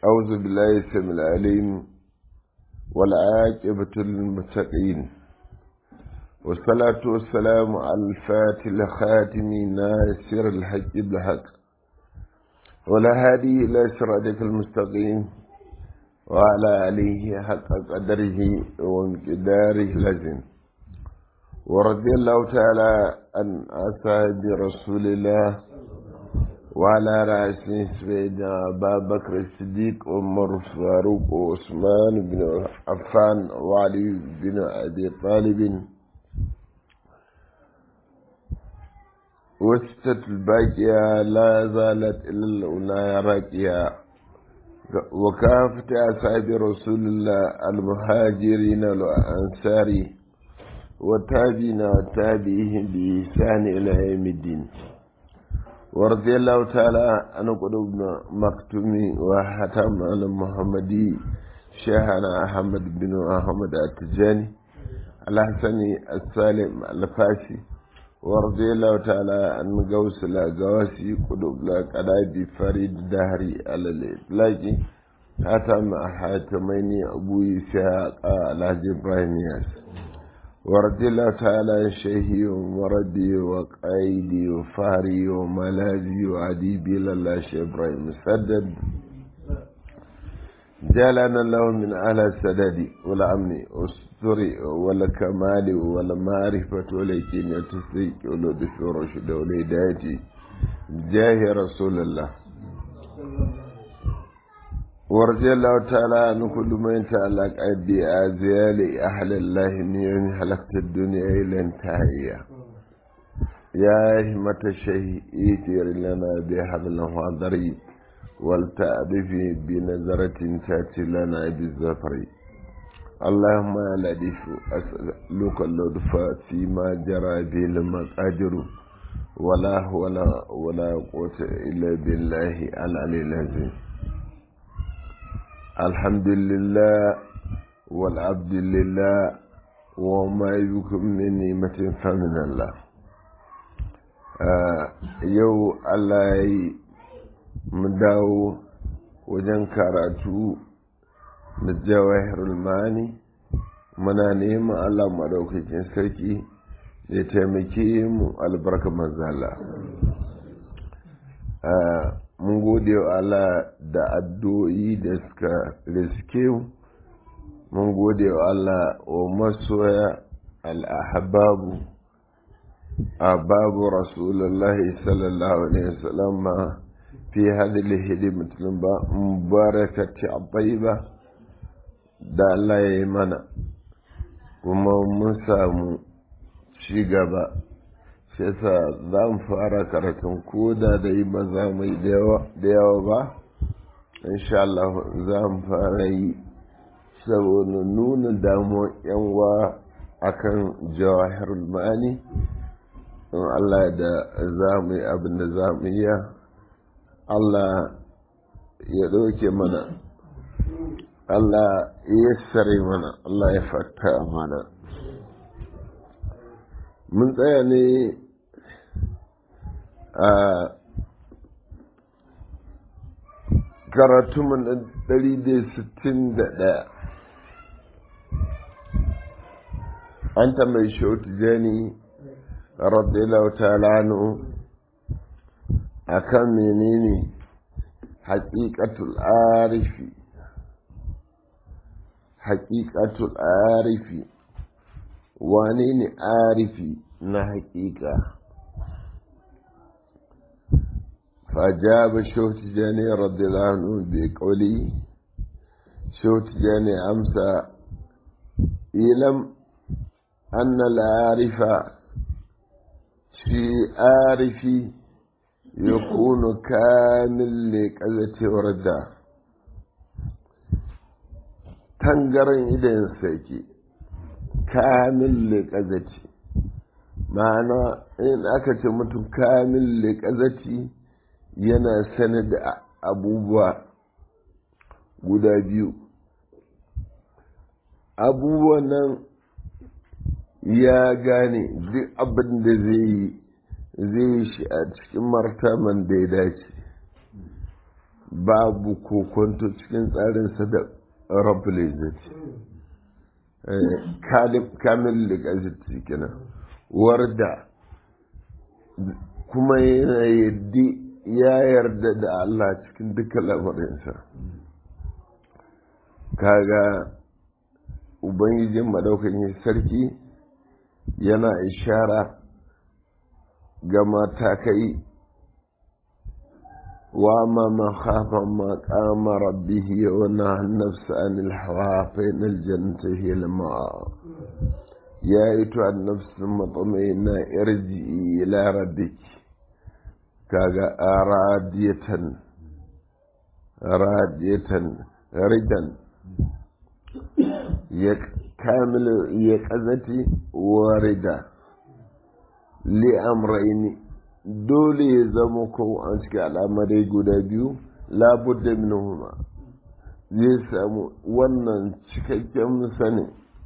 أعوذ بالله السميع العليم والعاقبة للمتقين والصلاة والسلام على الفاتح الخاتم ناصر الحق بالحق ولا هادي إلى صراطك المستقيم وعلى آله حق قدره ومقداره لازم ورضي الله تعالى عن أصحاب رسول الله وعلى رأسه سيدنا أبا بكر الصديق عمر فاروق وعثمان بن عفان وعلي بن أبي طالب وستة الباقية لا زالت إلا الأولى راقية وكافة أصحاب رسول الله المهاجرين والأنصار وتابعين وتابعيهم بإحسان إلى يوم الدين ورضي الله تعالى عن قلوبنا مكتوم وحتم على محمدي شيخنا أحمد بن أحمد التجاني الحسني السالم الفاسي ورضي الله تعالى عن قوس الأقواسي قلوب القلابي فريد دهري على الإطلاق حتم حاتمين أبو إسحاق الحاج إبراهيم ياسر ورضي الله تعالى عن شيخي ومردي وقايدي وفهري وملاذي وعديبي لله شيخ ابراهيم مسدد جعلنا له من أهل السداد والأمن والستر والكمال والمعرفة واليقين والتصديق واللطف والرشد والهداية جاه رسول الله ورضي الله تعالى عن كل من يتعلق بأزيال أهل الله من يوم حلقت الدنيا إلى انتهائها يا همة الشيء إيتير لنا بهذا الحضري ولتألفي بنظرة تأتي لنا بالزفر اللهم يا لطيف أسألك اللطف فيما جرى به المقادر ولا ولا ولا قوة إلا بالله العلي العظيم الحمد لله والعبد لله وما يكن من نعمة فمن الله yau Allah ya yi mu dawo wajen karatu da jawahirul mani muna neman Allah maɗaukakin sarki ya taimake mu albarka manzala mun gode wa Allah da addu'o'i da suka riske mun gode wa Allah wa masoya al'ahababu a babu rasulullahi sallallahu alaihi wasallam ma fi hadhihi hidimatin ba mubarakati ba da Allah ya yi mana kuma mun samu ci gaba shi yasa za mu fara karatun koda da yi ba za mu yi da yawa ba insha Allah za mu fara yi saboda nuna damuwar yanwa akan jawahirul ma'ani in Allah da za mu yi abin da za mu yi Allah ya ɗauke mana Allah ya sare mana Allah ya fata mana mun tsaya ne a karatumin na ɗari da sittin da ɗaya an tambayi shautu jani radiyallahu ta'ala anhu akan menene haƙiƙatul arifi haƙiƙatul arifi wane ne arifi na haƙiƙa فأجاب شوت جاني رضي الله عنه بقولي شوت جاني أمسى إلم أن العارف في عارفي يكون كامل لكذا وردا تنقرن إذن سيكي كامل لكذا معنى إن أكت متم كامل لكذا yana sanar da abubuwa guda biyu abubuwan nan ya gane duk abin da zai yi zai yi shi a cikin martaban da ya dace babu kokonto cikin tsarinsa da rabbul izzati kamil ligaziti kenan warda kuma yana yadda ya yarda da Allah cikin duka lamarinsa kaga ubangijin madaukakin sarki yana ishara ga matakai wa ma man khafa maqama rabbih wa nahaa an-nafsa 'anil hawa fa innal jannata hiya al-ma'a ya ayyatu an-nafs mutma'inna irji'i ila rabbik kaga aradiyatan radiyatan ridan ya kamilu ya kazati warida li amraini dole ya zama ko an cikin al'amarai guda biyu labudda minhuma zai samu wannan cikakken sani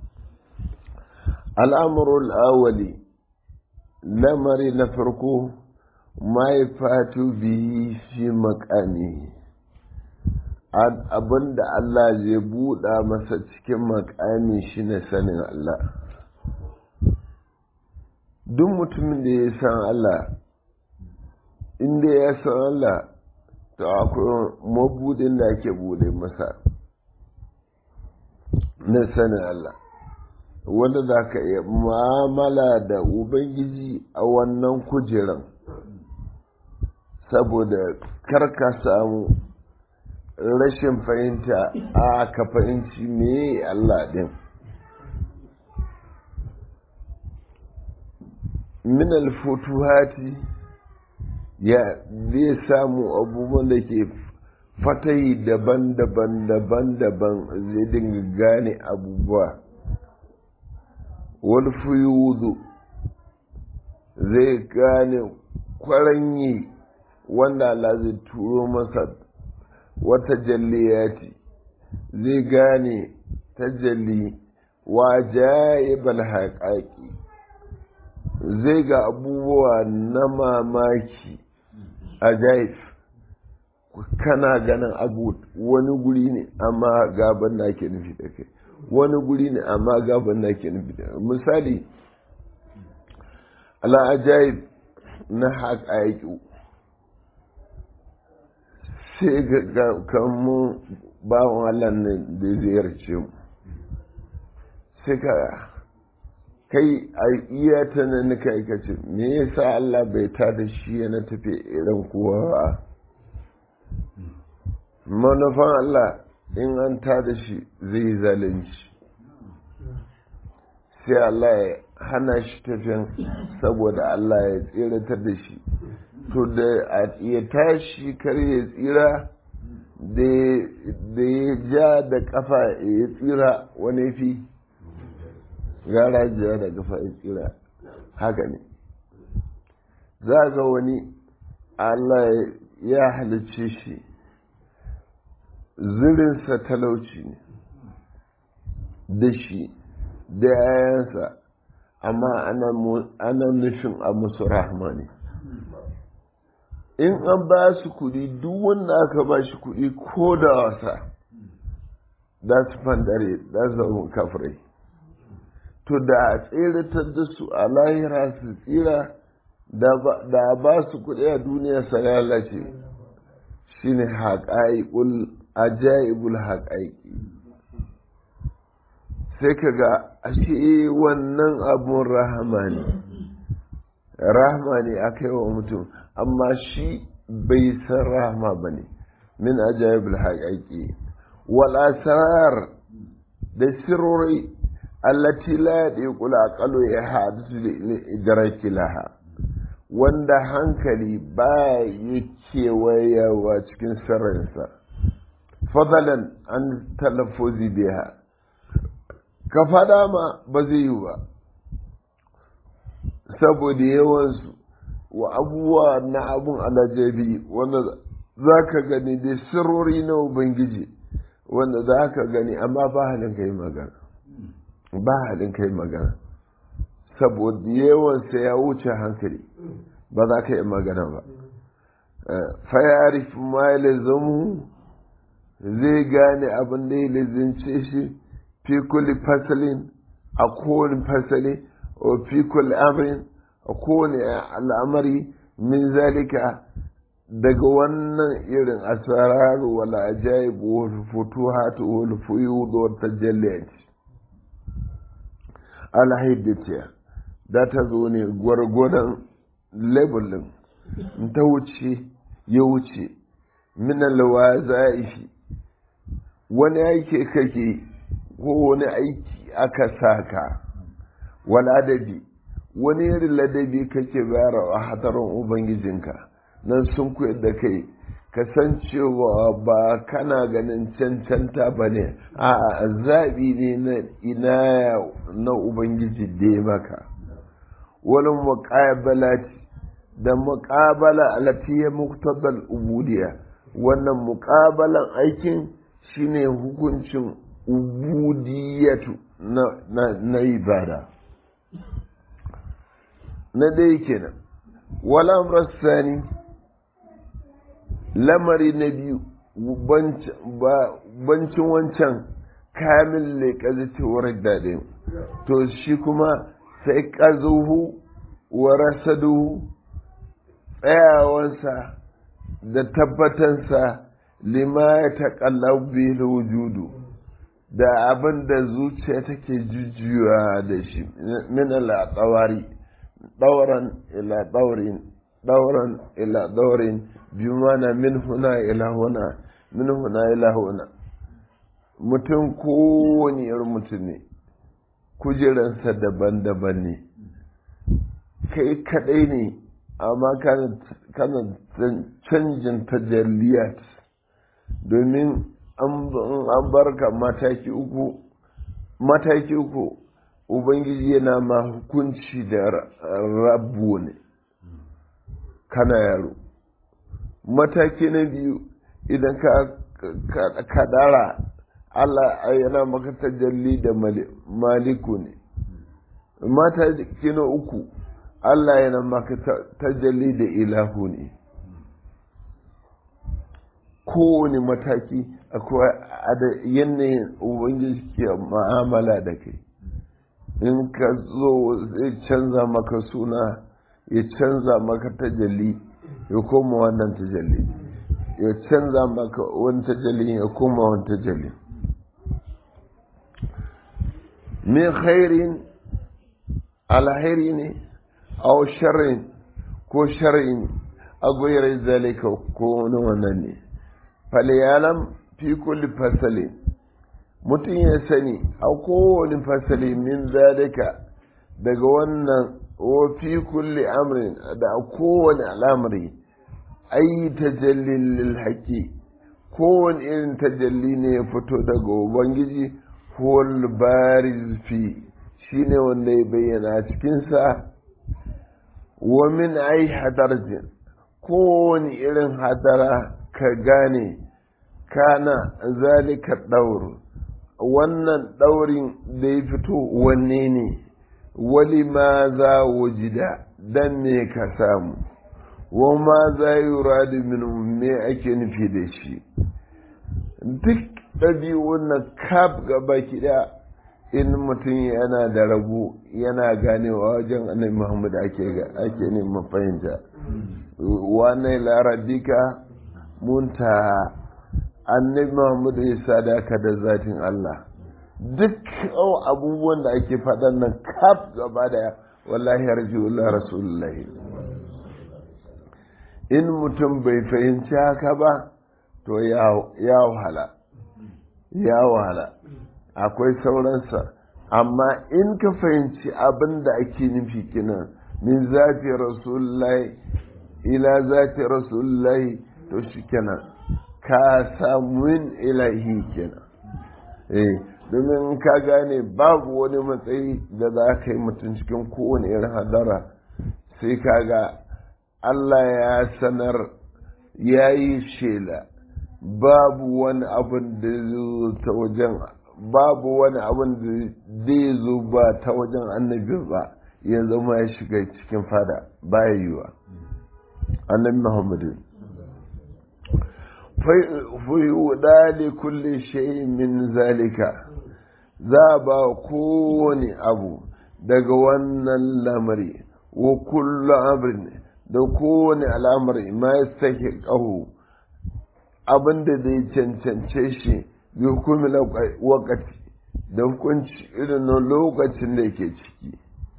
al'amurul awali lamari na farko mahaifatu biyi fi makami abin da Allah zai buɗa masa cikin makami shi ne sanin Allah duk mutumin da ya san Allah inda ya san Allah to akwai mabudin da ake buɗe masa na sanin Allah wanda za ka iya mu'amala da Ubangiji a wannan kujeran saboda karka samu rashin fahimta a ka fahimci me Allah din min alfutuhati ya zai samu abubuwan da ke fatayi daban-daban daban-daban zai dinga gane abubuwa wani fuyuzu zai gane kwaranyi wanda Allah zai turo masa wata jalliyati zai gane tajalli wa jayibal haƙaƙi zai ga abubuwa na mamaki a jaif kana ganin abu wani guri ne amma gaban da ke nufi da kai wani guri ne amma gaban da ke nufi da misali ala ajaib na haƙaƙi sai ga kanmu bawan Allah ne da ziyarce mu sai ka kai a iya ta nan ka aikace me yasa Allah bai ta da shi yana tafi irin kowa ba manufan Allah in an ta da shi zai zalunci sai Allah ya hana shi tafiyan saboda Allah ya tseratar da shi to da ya tashi kar ya tsira da ya ja da kafa ya tsira wani fi gara ja da kafa ya tsira haka ne za ga wani Allah ya halicce shi zirinsa talauci ne da shi da yayansa amma ana nufin a musu rahama ne in an ba su kuɗi duk wanda aka ba shi kuɗi ko da wasa za su fandare za su zama kafirai to da a tseratar da su a lahira su tsira da ba su kuɗi a duniya su lalace shine haƙa'iƙul ajaibul haƙa'iƙi sai ka ga ashe wannan abun rahama ne rahama ne aka yi wa mutum amma shi bai san rahama ba ne min ajayibul haƙaƙi wal asrar da sirrori allati la yadiqul aqalu ya hadisu li idraki laha wanda hankali ba ya kewayawa cikin sirrinsa fadalan an talaffuzi biha ka fada ma ba zai yi ba saboda yawansu wa abubuwa na abun alajabi wanda za ka gani da sirrori na ubangiji wanda za ka gani amma ba halin kai magana ba halin kai magana saboda yawansa ya wuce hankali ba za ka yi magana ba fayarif ma ya lazamu zai gane abin da ya lazince shi fi kulli fasalin a kowane fasali o fi kulli amrin a kowane al'amari min zalika daga wannan irin asarar wala ajaib wal futuhat wal fuyud wal tajalliyat alhaidatiya da ta zo ne gwargwadon labelin ta wuce ya wuce min alwazaifi wani aiki kake ko wani aiki aka saka wal adabi wani irin ladabi kake bayarwa a hadarin ubangijinka nan sun koyar da kai kasancewa ba kana ganin cancanta ba ne a zaɓi ne na ina na ubangiji da ya maka wani muƙabala da muƙabala alatiya muktabal ubudiya wannan muƙabalan aikin shine hukuncin ubudiyatu na ibada na dai kenan wala sani lamari na biyu bancin wancan kamil ne ƙazicewar daɗin to shi kuma sai ƙazuhu wa rasaduhu tsayawansa da tabbatansa lima ya taƙalla bil wujudu da abin da zuciya take jujjuwa da shi min al-tsawari ɗauran ila ɗaurin ɗauran ila ɗaurin biyu mana min huna ila huna min huna ila huna mutum kowane irin mutum ne kujeransa daban-daban ne kai kaɗai ne amma kana canjin tajalliyat domin an barka mataki uku mataki uku ubangiji yana ma hukunci da rabu ne kana yaro mataki na biyu idan ka dara Allah yana maka tajalli da maliku ne mataki na uku Allah yana maka tajalli da ilahu ne kowane mataki akwai yanayin ubangiji ke ma'amala da kai in ka zo zai canza maka suna ya canza maka tajalli ya koma wannan tajalli ya canza maka wani tajalli ya koma wani tajalli min khairin alhairi ne aw sharrin ko sharrin a goyar zalika ko wani wannan ne faliyalam fi kulli fasalin mutum ya sani a kowane fasali min zalika daga wannan wa fi kulli amrin da a kowane al'amari ayi tajallin lil haƙi kowane irin tajalli ne ya fito daga ubangiji huwal bariz fi shine wanda ya bayyana cikinsa wa min ai hadarjin kowane irin hadara ka gane kana zalika ɗaur wannan ɗaurin da ya fito wanne ne wali ma za wujida dan me ka samu wa ma za yi radu min me ake nufi da shi duk ɗabi'un na kaf gaba kiɗa in mutum yana da rabu yana ganewa wajen annabi muhammad ake ake neman fahimta wannan larabika munta annabi muhammad ya sadaka da zatin allah duk abubuwan da ake faɗan nan kaf gaba da wallahi arjiullah rasulullahi in mutum bai fahimci haka ba to ya wahala ya wahala akwai sauransa amma in ka fahimci abin da ake nufi kinan min zafi rasulullahi ila zafi rasulullahi to shi kenan ka samu min ilahi kenan eh domin ka gane babu wani matsayi da za ka yi mutum cikin kowane irin hadara sai ka ga Allah ya sanar ya yi shela babu wani abin da zai ta wajen babu wani abin da zai zo ba ta wajen annabi ba ya zama ya shiga cikin fada baya yiwa annabi muhammadu fuyuda da kulle shayi min zalika za ba kowane abu daga wannan lamari wa kullu amrin da kowane al'amari ma ya sake ƙaho abinda zai cancance shi bi hukumi wakati da hukunci irin lokacin da yake ciki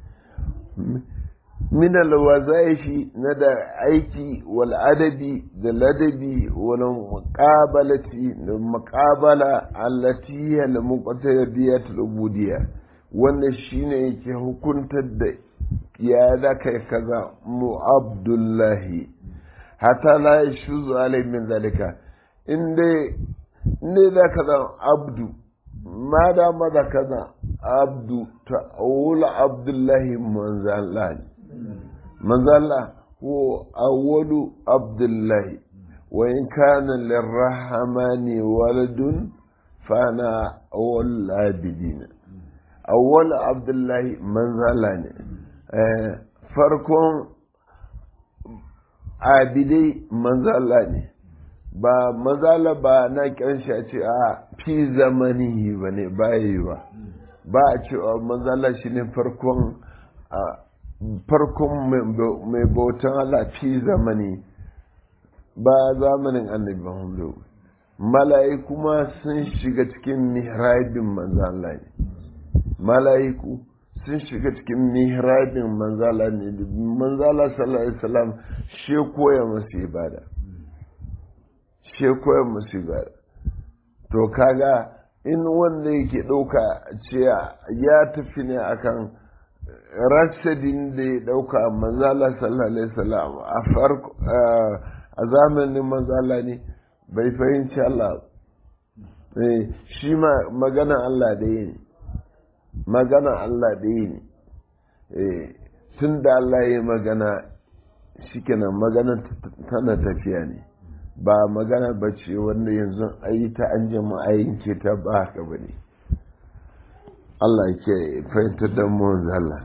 min alwazaifi na da aiki wal adabi da ladabi wal muqabalati da muqabala allati hiya al muqtadiyat al ubudiyya wannan shine yake hukuntar da ya da kai kaza mu abdullahi hatta la yashuzu alai min zalika inda inda da kaza abdu ma da maza kaza abdu ta'awula abdullahi manzalani manzala هو أول عبد الله وإن كان للرحمن ولد فأنا أول العابدين أول عبد الله منزلاني farkon abidai manzala ne ba manzala ba na kyanshi a ce a fi zamani ba ne ba yi ba ba a cewa manzala shi ne farkon farkon mai bautan Allah fi zamani ba zamanin annabi Muhammadu mala'iku ma sun shiga cikin mihrabin manzala ne mala'iku sun shiga cikin mihrabin manzala ne manzala sallallahu alaihi wasallam she koya musu ibada she koya musu ibada to kaga in wanda yake ɗauka ce ya tafi ne akan rasadin da ya ɗauka manzala sallallahu alaihi wasallam a farko a zamanin manzala ne bai fahimci Allah shi ma magana Allah da yi ne magana Allah da yi ne tun da Allah ya yi magana shikenan magana tana tafiya ne ba magana ba ce wanda yanzu ayi ta an jama'a yanke ta ba haka ba ne Allah ke fahimtar da mu Allah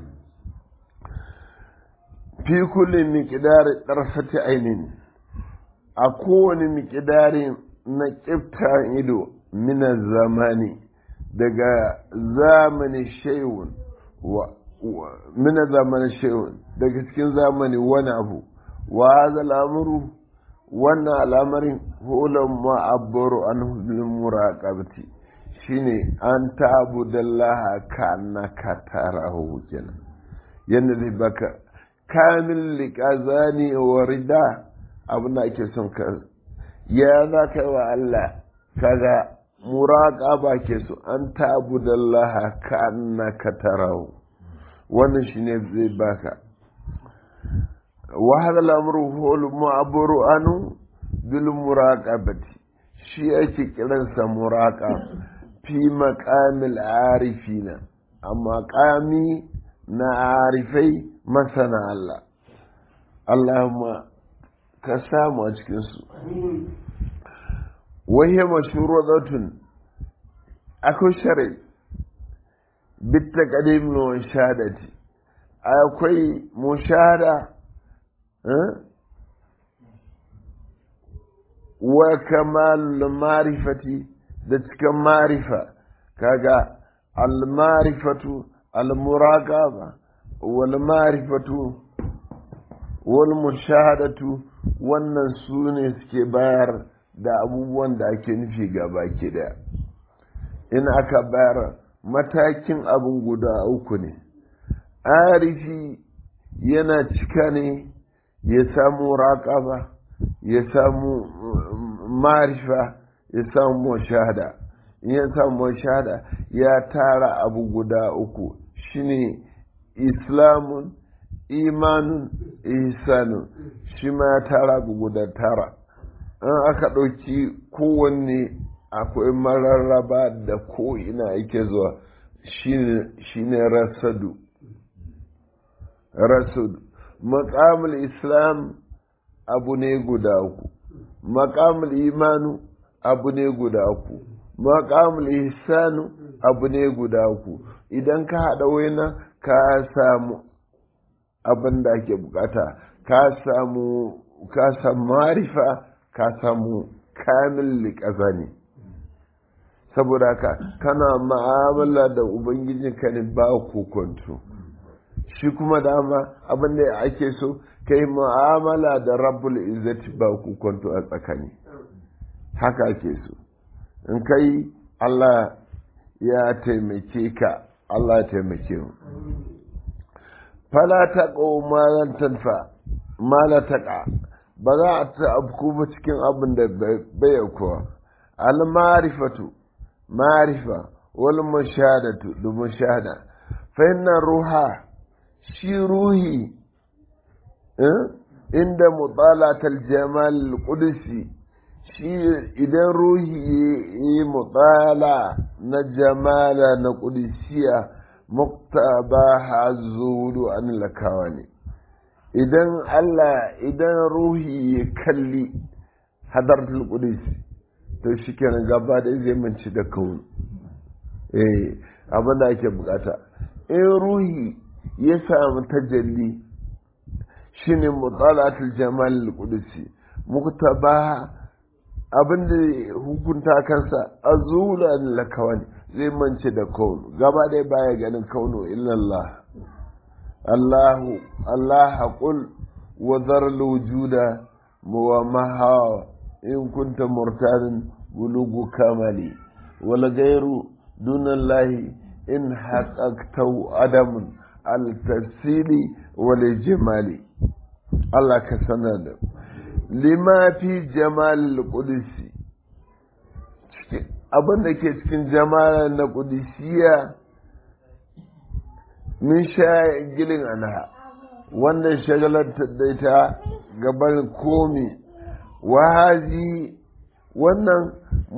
fi kullum miƙidari ɗarfati ainin a kowane miƙidari na ƙifta ido mina zamani daga zamani shayun mina zamani shayun daga cikin zamani wani abu wa haza al'amuru wannan al'amarin hulun ma'abbaru an hulun muraƙabti shine an tabu dallaha ka annaka tarahu kenan yadda zai baka kamil liƙazani wa rida abin da ake son ka ya za ka wa Allah kaga muraƙaba ke so an tabu dallaha ka annaka tarahu wannan shine zai baka wa hadha al-amru huwa al-mu'abbaru anu bil muraqabati shi ake kiransa muraqa fi maqamil arifina amma qami na arifai masana Allah Allahumma ka samu a cikinsu wahiyar mashurudatun akwai shari bitta ƙadim na shahadati akwai mushahada wa kamal marifati da cikin marifa kaga al-marifatu al-muraqaba wal marifatu wal mushahadatu wannan su ne suke bayar da abubuwan da ake nufi ga baki daya in aka bayar matakin abin guda uku ne arifi yana cika ne ya samu raƙaba ya samu marifa ya samu shahada in ya samu shahada ya tara abu guda uku shine islamun imanun ihsanun shi ma ya tara abu guda tara an aka ɗauki kowanne akwai mararraba da ko'ina yake zuwa shine rasadu rasadu maƙamul islam abu ne guda uku maƙamul imanu abu ne guda uku maƙamul ihsanu abu ne guda uku idan ka haɗa waina ka samu abin da ake bukata ka samu ka samu marifa ka samu kamil liƙasa ne saboda haka kana ma'amala da ubangijinka ne ba kokonto shi kuma dama abin da ake so kai mu'amala da rabbul izzati ba kokonto a tsakani haka ake so in kai Allah ya taimake ka Allah ya taimake mu fala ta malan tanfa mala taqa ba za a ta abku ba cikin abin da bai kuwa al ma'rifatu ma'rifa wal mushahadatu da mushahada fa inna ruha shi ruhi inda mutalatal jamal qudsi shi idan ruhi yi mutala na jamala na qudsiya muktaba hazuru an lakawa ne idan Allah idan ruhi ya kalli hadartul qudsi to shikenan gaba da zai manci da kauni eh abin da ake bukata in ruhi ya samu tajalli shine mutalatul jamal al-qudsi muktaba abin da hukunta kansa azulan lakawani zai mance da kaunu gaba ɗaya baya ganin kaunu illallah Allahu Allah qul wa dhar wujuda wa maha in kunta murtadan bulugu kamali wal ghayru dunallahi in haqqaqtu adamun al-tafsili wal jamali Allah ka sanar da lima fi jamal qudsi abin da ke cikin jamal na qudsiya min sha gilin anha wannan shagalar da ita gaban komi wahazi wannan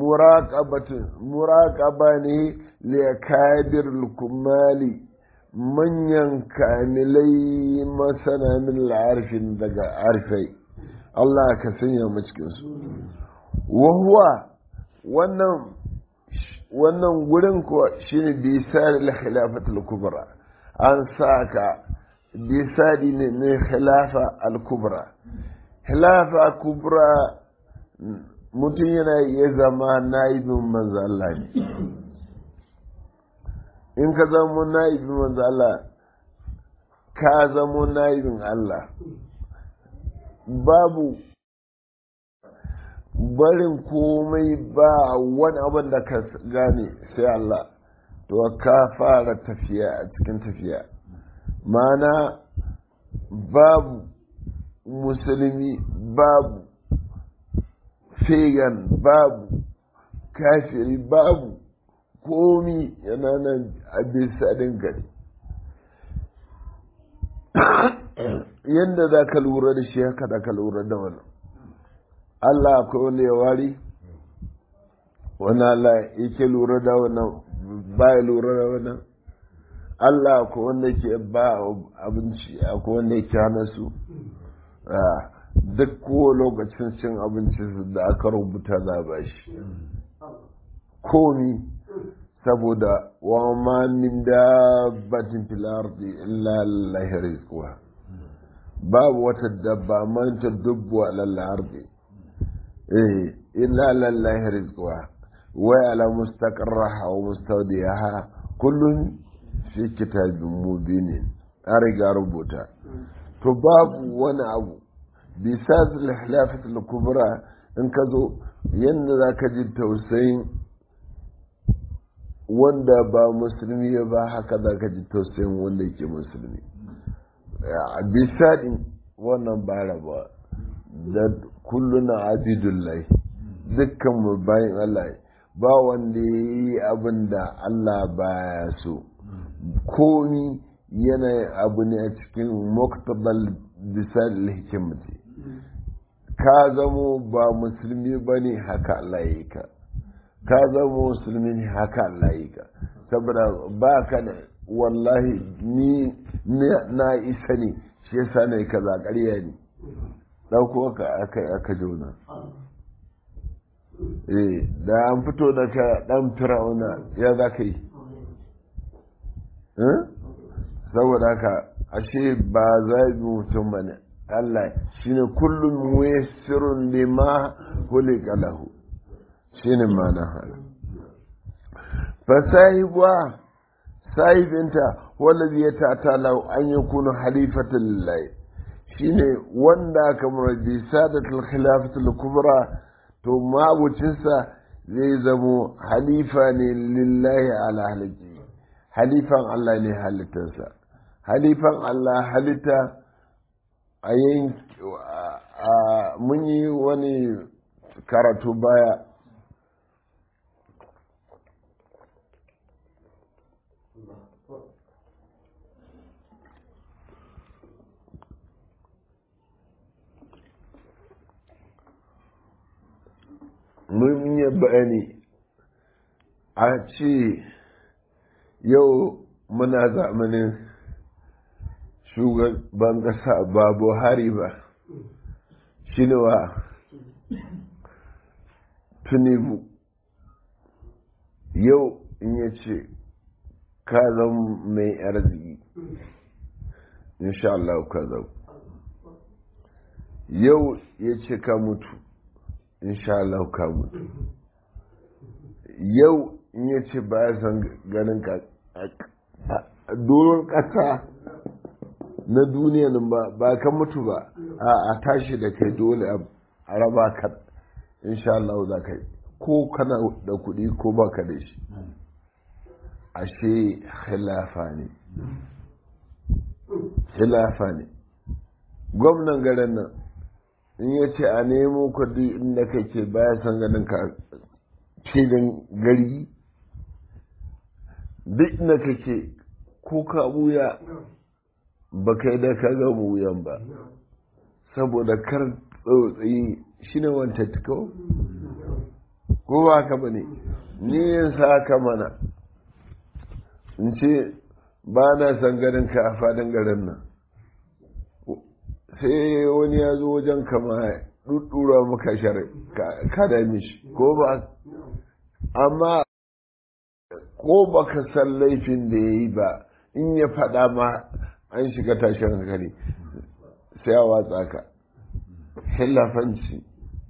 muraƙaba ne liyakabir kumali manyan kamilai masana min arfin daga arfai Allah ka sanya mu cikinsu wahuwa wannan wannan gurin kuwa shine bisar al-khilafatul kubra an saka bisadi ne ne khilafa al-kubra khilafa kubra mutum yana iya zama naibin manzo Allah ne in ka zama naibin manzo Allah ka zama naibin Allah babu barin komai ba wani abin da ka gane sai Allah to ka fara tafiya a cikin tafiya mana babu musulmi babu fegan babu kafiri babu komi yana nan a bisa gari yadda za ka lura da shi haka da ka lura da wannan Allah akwai wanda ya wari wani Allah yake lura da wannan ba ya lura da wannan Allah akwai wanda ke ba abinci akwai wanda yake hana su duk ko lokacin cin abinci da aka rubuta za ba shi komi saboda wa ma min dabbatin fil ardi illa lillahi rizquha babu wata dabba man ta dubbu ala ardi eh illa lillahi rizquha wa ala mustaqarraha wa mustawdiyaha kullun fi kitabin mubinin an riga rubuta to babu wani abu bisa al-hilafat al-kubra in ka zo yadda za ka ji tausayin wanda ba musulmi ba haka za ka ji tausayin wanda yake musulmi a bisa din wannan ba raba da kulluna abidullahi dukkan mu bayan Allah ba wanda ya yi abin da Allah baya so komi yana abu ne a cikin muktabal bisal hikimati ka zamo ba musulmi ba ne haka Allah ya yi ka ka zamo musulmi ne haka Allah ya yi ka saboda ba ka da wallahi ni na isa ne shi yasa ne kaza ƙarya ne ɗauko ka aka aka jona eh da an fito da ka ɗan fir'auna ya za ka yi saboda haka ashe ba zaɓi mutum ba ne Allah shine kullum muyassirun lima hulika lahu shine ma'ana haka fasahibuwa sahibinta wallazi ya tatala an yakunu halifatan lillahi shine wanda kamar bi sadatul khilafatul kubra to mabucinsa zai zamo halifa ne lillahi ala halaki halifan Allah ne halittarsa halifan Allah halitta a mun yi wani karatu baya mun yi bayani a ce yau muna zamanin shugaban ƙasa ba buhari ba shi ne wa tunibu yau in ya ce ka zama mai arziki insha Allah ka zama yau ya ce ka mutu insha Allah ka mutu yau in ya ce ba ya san ganin ka doron ƙasa na duniyan ba ba ka mutu ba a tashi da kai dole a raba ka insha Allah za ka yi ko kana da kuɗi ko ba ka da shi ashe khilafa ne khilafa ne gwamnan garin nan in ya ce a nemo kudi inda kake baya san ganin ka filin gari duk inda kake ko ka buya ba kai da ka ga wuyan ba saboda kar tsotsi shi ne wanta tiko ko ba ka ba ne ni yin sa ka mana in ce ba na san ganin ka a fadin garin nan sai wani ya zo wajen kama ɗuɗɗura maka shari ka da mishi ko ba amma ko ba ka san laifin da ya yi ba in ya faɗa ma an shiga tashin hankali sai a watsa ka hilafanci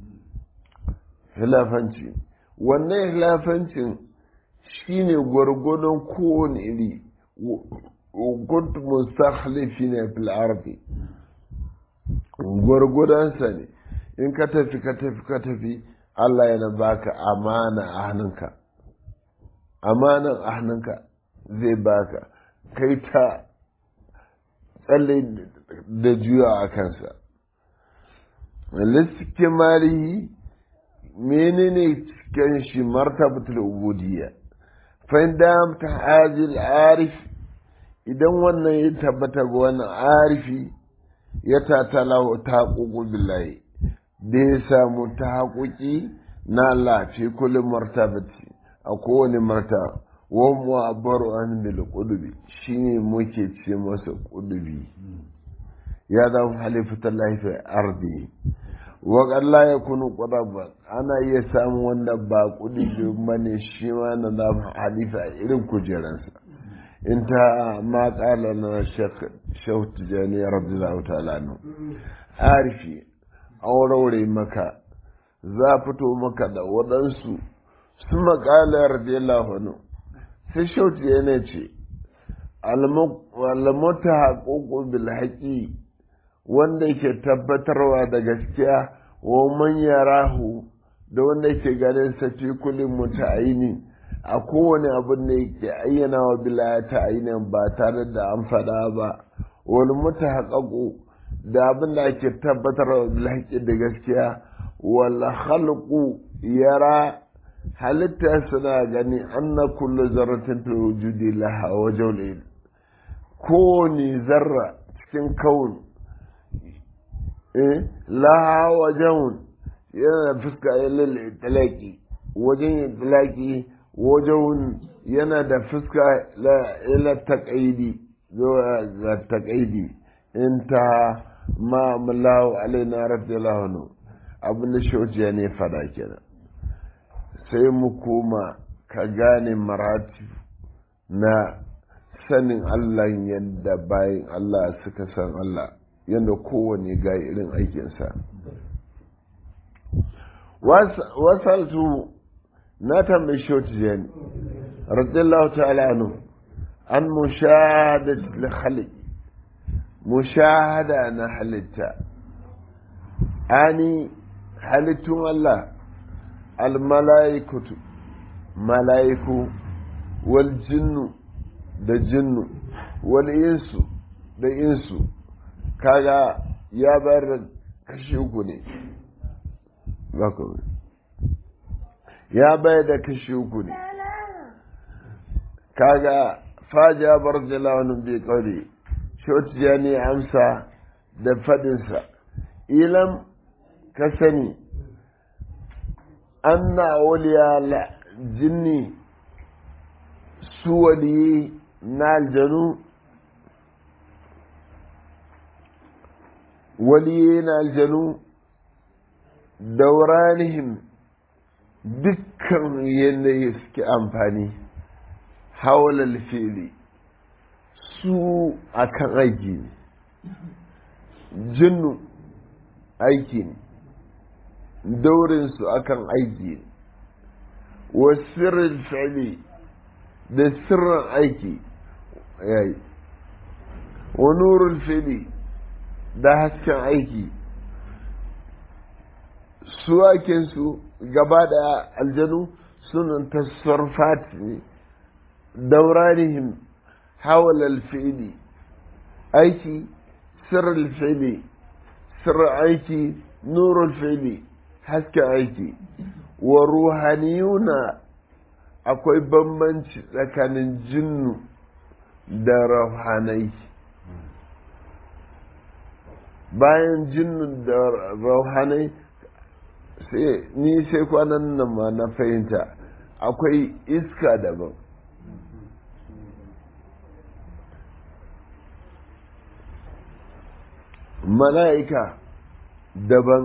hilafanci wannan hilafancin shine gwargwadon kowane iri kuntu mustakhlifina fil ardi gwargwadonsa ne in ka tafi ka tafi ka tafi Allah yana baka amana a hannunka amanan a hannunka zai baka kai ta tsalle da juya a kansa lissuke malihi menene cikin shi martabatul ubudiyya fa inda ta hajil arif idan wannan ya tabbata ga wannan arifi ya tatala ta haƙuƙu billahi da ya samu ta haƙuƙi na Allah fi kullum martabati a kowane marta wa mu abaru an bil qudubi shine muke ce masa qudubi ya zama halifatar lafi ardi wa qalla yakunu qudaba ana iya samu wanda ba qudubi bane shi ma na zama halifa irin kujeransa انتهى ما قال لنا الشيخ شوت تجاني رضي الله تعالى عنه عارفي أو روري مكة زافتو مكة دا ودنسو ثم قال رضي الله عنه sai shauti yana ce almota haƙoƙo bilhaƙi wanda ke tabbatarwa da gaskiya wa man yarahu da wanda ke ganin safi kulin muta'aini a kowane abin da yake ayyana wa bila ta ainihin ba tare da an faɗa ba wani mutu haƙaƙo da abin da ake tabbatar wa bilhaƙi da gaskiya wala halku yara halitta suna gani an na kullu zarratin fil wujudi laha wajen kowane zarra cikin kawun laha wajen yana fuska ya talaki wajen yin talaki wajen yana da fuska ila taƙaidi zuwa ga taƙaidi in ta ma mullahu alaina radiyallahu anhu abin da shojiya ne fada kenan sai mu koma ka gane marati na sanin Allah yadda bayan Allah suka san Allah yadda kowane ga irin aikinsa wasaltu na tambayi shotijani radiyallahu ta'ala anu an mushahada khaliq mushahada na halitta ani halittun Allah almala'ikatu mala'iku wal jinnu da jinnu wal insu da insu kaga ya bayar da kashi uku ne ya bayar da kashi uku ne kaga faja bar jalawanin bai kauri shotiya ne amsa da fadinsa ilam ka sani an na waliya jinni su waliyi na aljanu waliyi na aljanu dauranihim dukkan yanayi suke amfani haular fili su akan aiki ne jinnu aiki ne daurinsu akan aiki ne wa sirrin fili da sirrin aiki yayi wa nurul fili da hasken aiki su su gaba da aljanu sunan tasarfat ne dauranihim hawal alfili aiki sirrul fili sirrin aiki nurul fili hasken aiki wa ruhaniyuna akwai bambanci tsakanin jinnu da rauhanai bayan jinnu da rauhanai sai ni sai kwanan nan ma na fahimta akwai iska daban mala'ika daban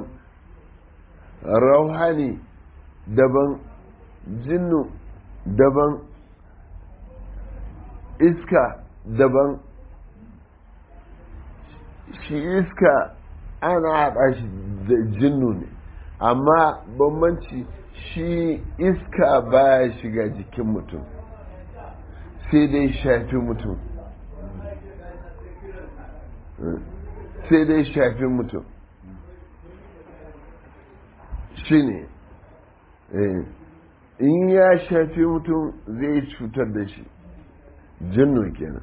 rauhani daban jinnu daban iska daban shi iska ana haɗa shi da jinnu ne amma bambanci shi iska baya shiga jikin mutum sai dai shafi mutum sai dai shafi mutum shi ne in ya shafi mutum zai cutar da shi jinnu kenan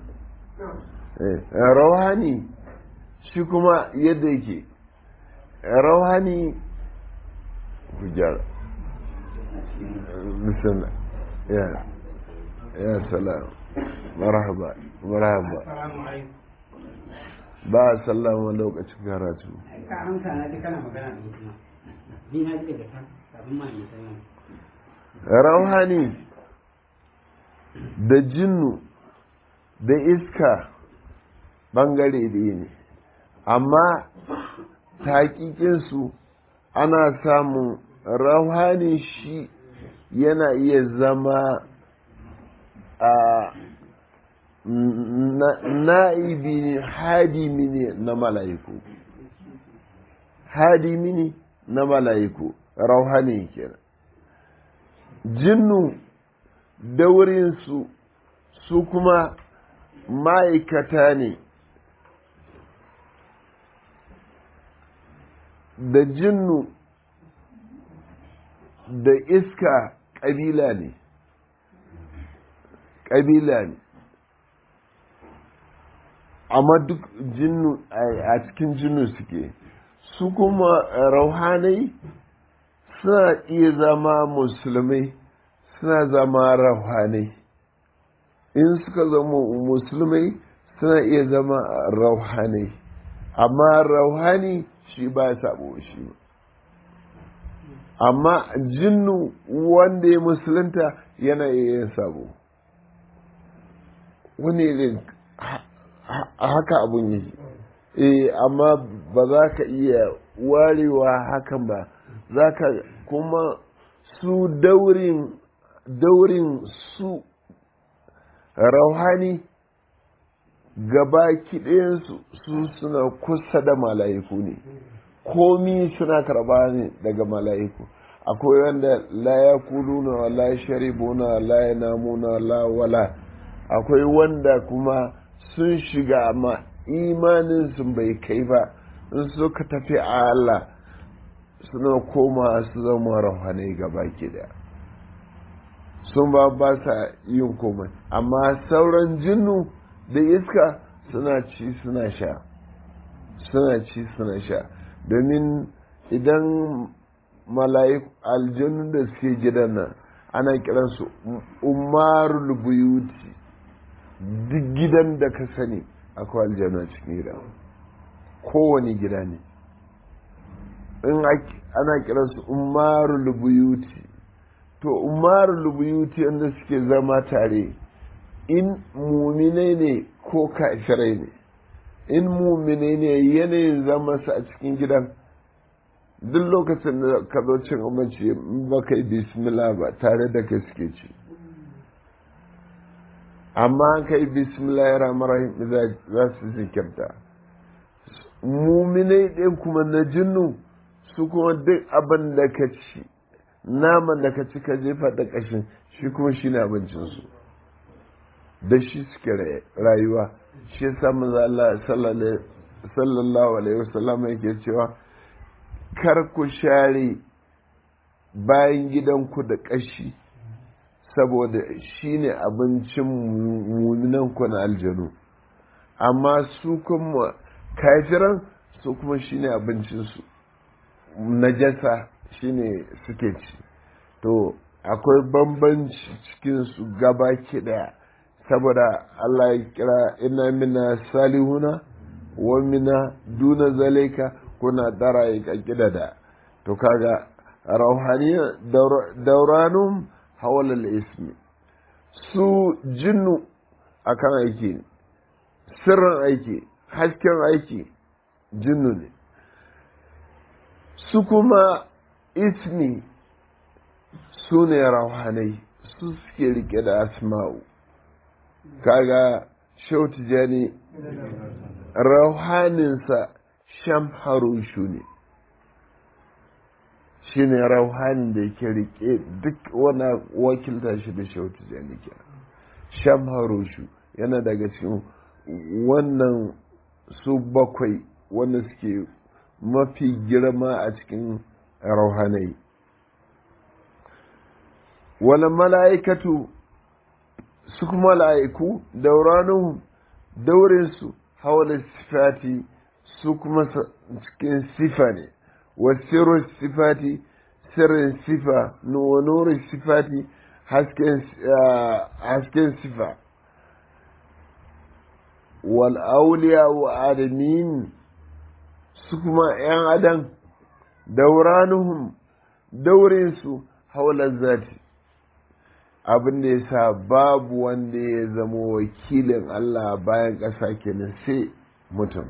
rawani shi kuma yadda yake rawani ku gyara bismillah ya ya salam marhaba marhaba ba a sallama lokacin karatu ka amsa na ji kana magana da mutum ni na ji daga kan kafin ma in sallama rauhani da jinnu da iska bangare ɗaya ne amma taƙiƙinsu ana samun rauhani shi yana iya zama a na'ibi ne hadimi ne na mala'iku hadimi ne na mala'iku rauhani kenan jinnu daurinsu su kuma ma'aikata ne da jinnu da iska ƙabila ne ƙabila ne amma duk jinnu a cikin jinnu suke su kuma rauhanai suna iya zama musulmai suna zama rauhanai in suka zama musulmai suna iya zama rauhanai amma rauhani shi ba ya sabo shi ba amma jinnu wanda ya musulunta yana iya yin sabo wani irin haka abun yi eh amma ba za ka iya warewa hakan ba za ka kuma su daurin daurin su rauhani gaba kiɗayensu su suna kusa da mala'iku ne komi suna karba ne daga mala'iku akwai wanda la ya kuluna wa la sharibuna la ya namuna la wala akwai wanda kuma sun shiga amma imanin sun bai kai ba in suka tafi a Allah suna koma su zama rahanai gaba ke da sun ba ba sa yin komai amma sauran jinnu da iska suna ci suna sha suna ci suna sha domin idan mala'iku aljannun da suke gidan nan ana kiransu umarul buyuti duk gidan da ka sani akwai aljanna cikin gida kowane gida ne in ana kiransu umarul buyuti to umarul buyuti wanda suke zama tare in muminai ne ko kafirai ne in muminai ne yanayin zama su a cikin gidan duk lokacin da ka zo cin abinci ba ka yi bismillah ba tare da ka suke ci amma ka yi bismillah rahim za su zikirta muminai ɗin kuma na jinnu su kuma duk abin da ka ci naman da ka ci ka jefa da ƙashin shi kuma shi ne abincinsu da shi suke rayuwa shi yasa manzo Allah sallallahu alaihi wasallam yake cewa kar ku share bayan gidanku da ƙashi saboda shi ne abincin muminanku na aljanu amma su kuma kafiran su kuma shi ne abincinsu najasa shi ne suke ci to akwai bambanci cikinsu gaba daya saboda Allah ya kira ina mina salihuna wa mina duna zalika kuna dara ya da to kaga rauhaniya dauranum hawalal ismi su jinnu akan aiki ne sirrin aiki hasken aiki jinnu ne su kuma ismi su ne rauhanai su suke rike da asma'u kaga shautu jani rauhaninsa sham harushu ne shi ne rauhanin da yake rike duk wani wakilta shi da shautu jani ke sham harushu yana daga cikin wannan su bakwai wanda suke mafi girma a cikin rauhanai wala mala'ikatu su kuma mala'iku dauranuhu daurinsu hawala sifati su kuma cikin sifa ne wasiru sifati sirrin sifa wa nurin sifati hasken sifa wal auliya wa adamin su kuma ‘yan adam dauranuhum daurinsu haular zati abin da ya sa babu wanda ya zama wakilin Allah bayan ƙasa kenan sai mutum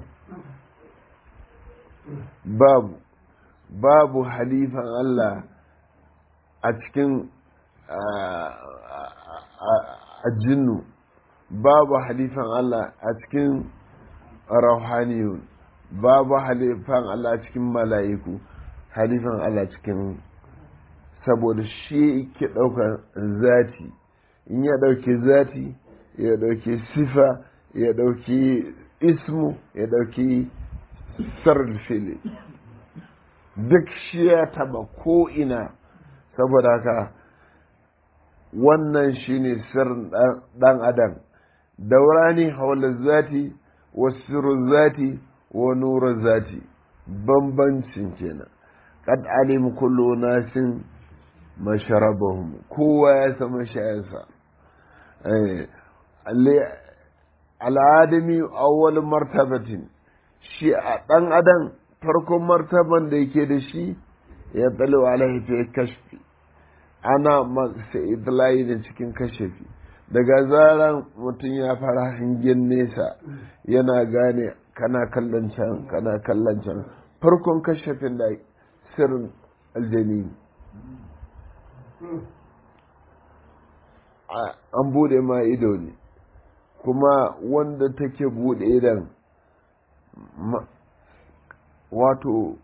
babu babu halifan Allah a cikin a jinnu babu halifan Allah a cikin rauhaniyun babu halifan Allah a cikin mala'iku halifan Allah cikin saboda shi ke ɗaukar zati in ya ɗauki zati ya ɗauki sifa ya ɗauki ismu ya ɗauki sarrafili duk shi ya taba ko'ina saboda haka wannan shi ne sirrin ɗan adam daurani haula zati wa sirrin zati wa nura zati bambancin kenan kad alim kullu nasin masharabahum kowa ya sama shayansa al'adami awwal martabatin shi a ɗan adam farkon martaban da yake da shi ya tsalo alaihi fi kashfi ana masa idlayi da cikin kashafi daga zaran mutum ya fara hangen nesa yana gane kana kallon can kana kallon can farkon kashafin da sirrin aljani an bude ma ido ne kuma wanda take buɗe idan wato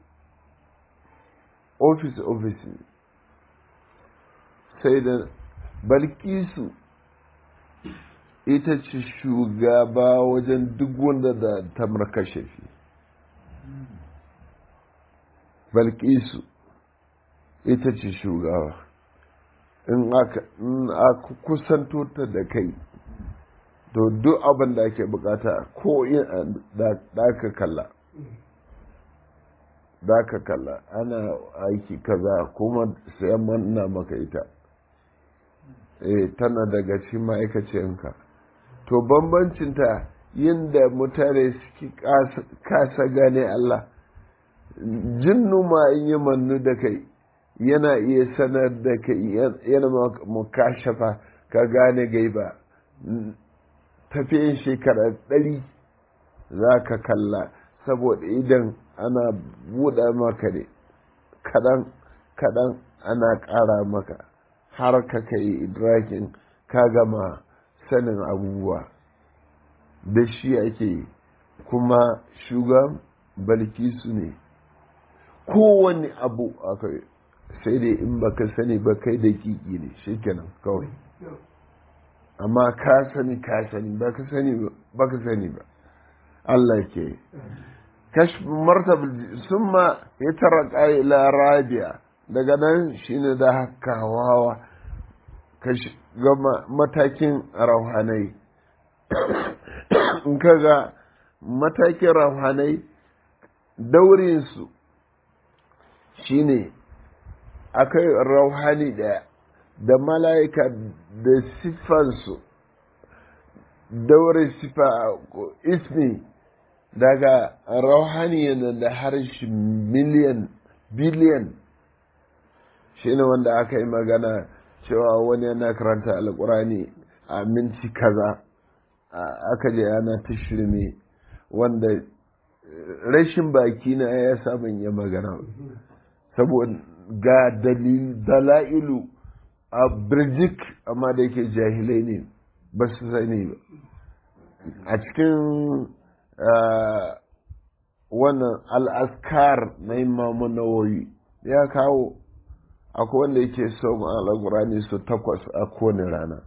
ofis ofis sai da balkisu ita ce shugaba wajen duk wanda da tamar kashafi balkisu ita ce shugaba in aka kusanto ta da kai to duk abin da ake bukata ko da ka kalla da ka kalla ana aiki kaza kuma sai manna maka ita eh tana daga cikin ma'aikaciyanka to bambancinta yadda mutane suke kasa gane Allah jinnu ma in yi mannu da kai yana iya sanar da kai yana mukashafa ka gane gaiba tafiyan shekara ɗari za ka kalla saboda idan ana buɗe maka ne kaɗan kaɗan ana ƙara maka har ka kai idrakin ka gama sanin abubuwa da shi ake kuma shugan balkisu ne kowane abu akwai sai dai in baka sani ba kai da kiki ne shikenan kawai amma ka sani ka sani baka sani baka sani ba Allah ke kashf martab summa yatarqa ila rabi'a daga nan shine da haka hawa kashi ga matakin rauhanai in kaga matakin rauhanai daurinsu shine akai rauhani daya da mala'ika da siffansu daure sifa ismi daga rauhani yana da harshe miliyan biliyan shi ne wanda aka yi magana cewa wani yana karanta alkurani a minti kaza aka je yana ta shirme wanda rashin baki na ya samun ya magana saboda ga dala'ilu a birjik amma da yake jahilai ne ba su sani ba a cikin wannan al'askar na imamu nawawi ya kawo akwai wanda yake son al'agurani su takwas a kowane rana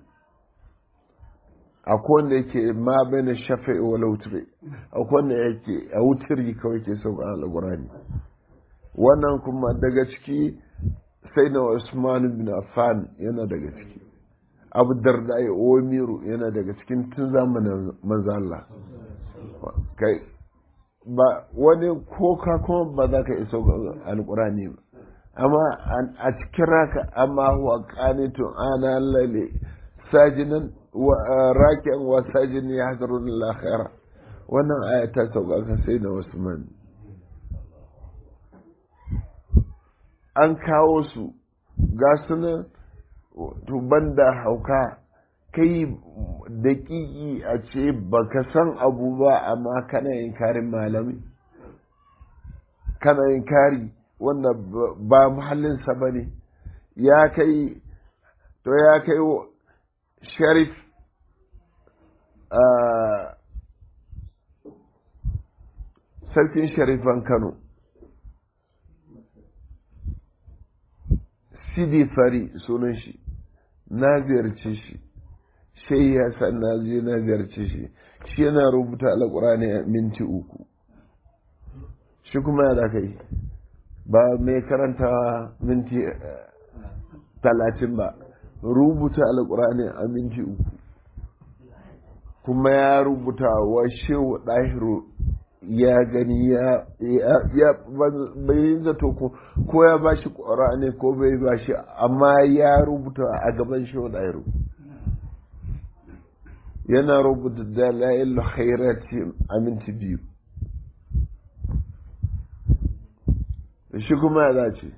akwai wanda yake ma bane shafe wa lautire akwai wanda yake a wutiri kawai ke son al'agurani wannan kuma daga ciki sai na Usman bin Affan yana daga ciki Abu Darda ya Omiru yana daga cikin tun zamanin manzo Allah kai ba wani ko ka kuma ba za ka iso alqurani ba amma a cikin raka amma huwa qanitun ana lalle sajinan wa raki'an wa sajin yahdurun al-akhirah wannan aya ta sauka kan sai na Usman an kawo su ga sunan tuban da hauka kai daƙiƙi a ce baka san abu ba amma kana yin karin malami kana yin kari wanda ba muhallinsa ba ne ya kai to ya kai sharif sarkin sharifan kano sidi fari sunan shi na ziyarci shi sai ya san na je na ziyarci shi shi yana rubuta alƙur'ani a minti uku shi kuma ya da kai ba mai karanta minti talatin ba rubuta alƙur'ani a minti uku kuma ya rubuta wa shehu ɗahiru ya gani ya bai zato ko ya ba shi ne ko bai ba shi amma ya rubuta a gaban shi ɗairu yana rubuta dalail khairati a minti biyu shi kuma ya dace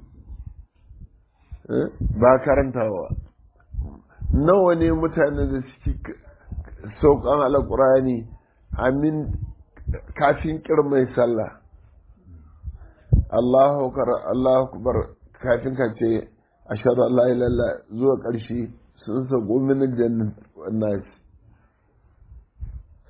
ba karantawa nawa ne mutane da suke saukan alƙurani amin kafin kirmai sallah Allahu akbar kafin ka ce ashhadu an la ilaha zuwa ƙarshe sun sako min jannat nas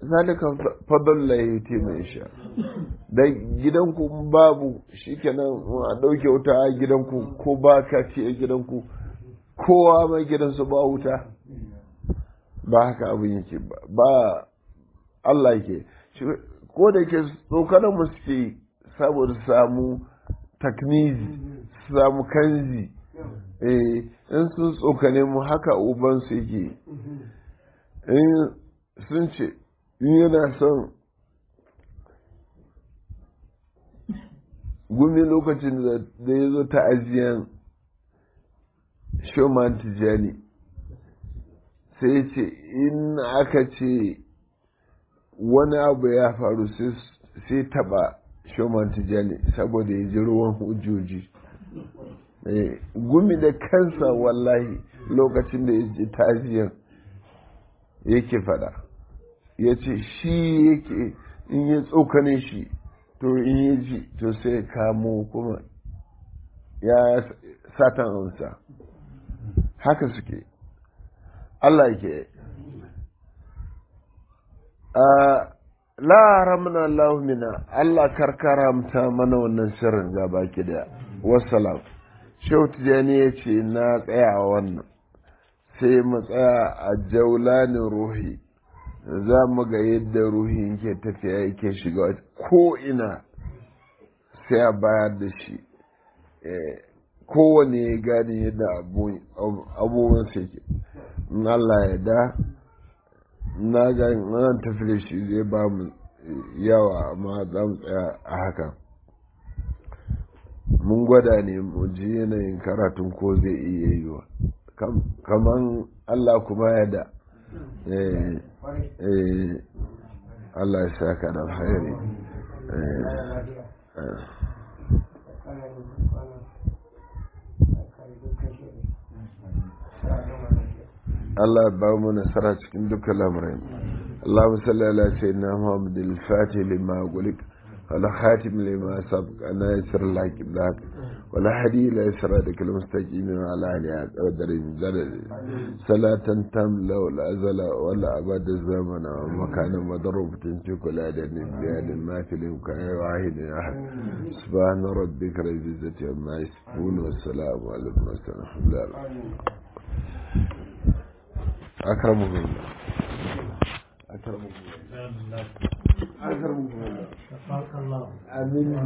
zalika fadalla ya ce mai sha da gidanku babu shikenan a ɗauke wuta a gidanku ko ba ka ci a gidanku kowa mai gidansu ba wuta ba haka abin yake ba Allah ke ko da ke tsokanar mu suke saboda samu taknizi samu kanzi eh in sun tsokane mu haka uban su yake in sun ce in yana son gumi lokacin da ya zo ta'aziyan shoman tijani sai ce in aka ce wani abu ya faru sai taba shoman tijani saboda ya ji ruwan hujjoji gumi da kansa wallahi lokacin da ya ji ta'aziyan yake fada ya ce shi yake in ya tsokane shi to in ya ji to sai kamo kuma ya satan amsa haka suke Allah ke la ramna Allah mina Allah karkaramta mana wannan sirrin ga baki da wassalam Shehu Tijjani ya ce na tsaya wannan sai mu tsaya a jaulanin ruhi za mu ga yadda ruhin ke tafiya yake shiga ko ina sai a bayar da shi kowane ya gane yadda abubuwan su yake in Allah ya da na ga nan tafi da shi zai ba mu yawa amma za mu tsaya a haka mun gwada ne mu ji yanayin karatun ko zai iya yiwa kaman Allah kuma ya da Allah ya saka da alkhairi Allah ba mu nasara cikin dukkan lamarin اللهم صل على سيدنا محمد الفاتح لما أقولك ولا خاتم لما سبق أنا يسر لك بلاك ولا حدي لا يسرادك المستقيم على أهلها قدر زلل صلاة تم لا ولا أزل ولا أبد الزمن ومكان مضروب تنتك ولا دين بيان ما في الإمكان واحد أحد سبحان ربك رب العزة عما يصفون والسلام على المرسلين الحمد لله أكرمكم الله أكرمكم الله أكرمكم الله آمين